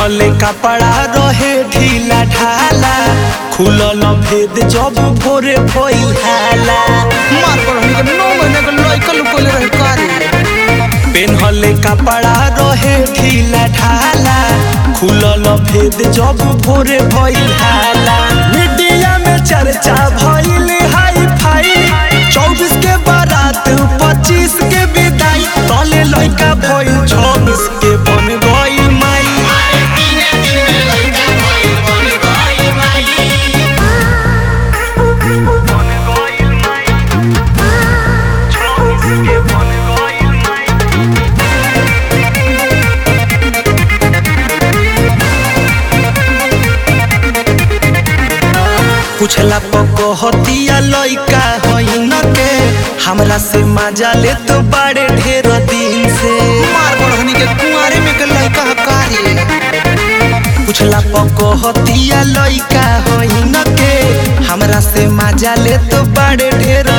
पेन्हले कपड़ा रहे ढीला ढाला खुलल भेद जब भोरे भइल हाला मार पर हमनी के नौ महीने के लइका लुकोले रहे कारे पेन्हले कपड़ा रहे ढीला ढाला खुलल भेद जब भोरे भइल हाला मीडिया में चर्चा भइल हाई फाई चौबीस के बारात पच्चीस के विदाई तले लइका भइल छब्बीस के बन गई माई पूछला पकहतिया लइका होइन के हमरा से मजा ले तो बड़े ढेर दिन से मार पर हमनी के कुंवारे में के लइका ह कारे पूछला पकहतिया लइका होइन के हमरा से मजा ले तो बड़े ढेर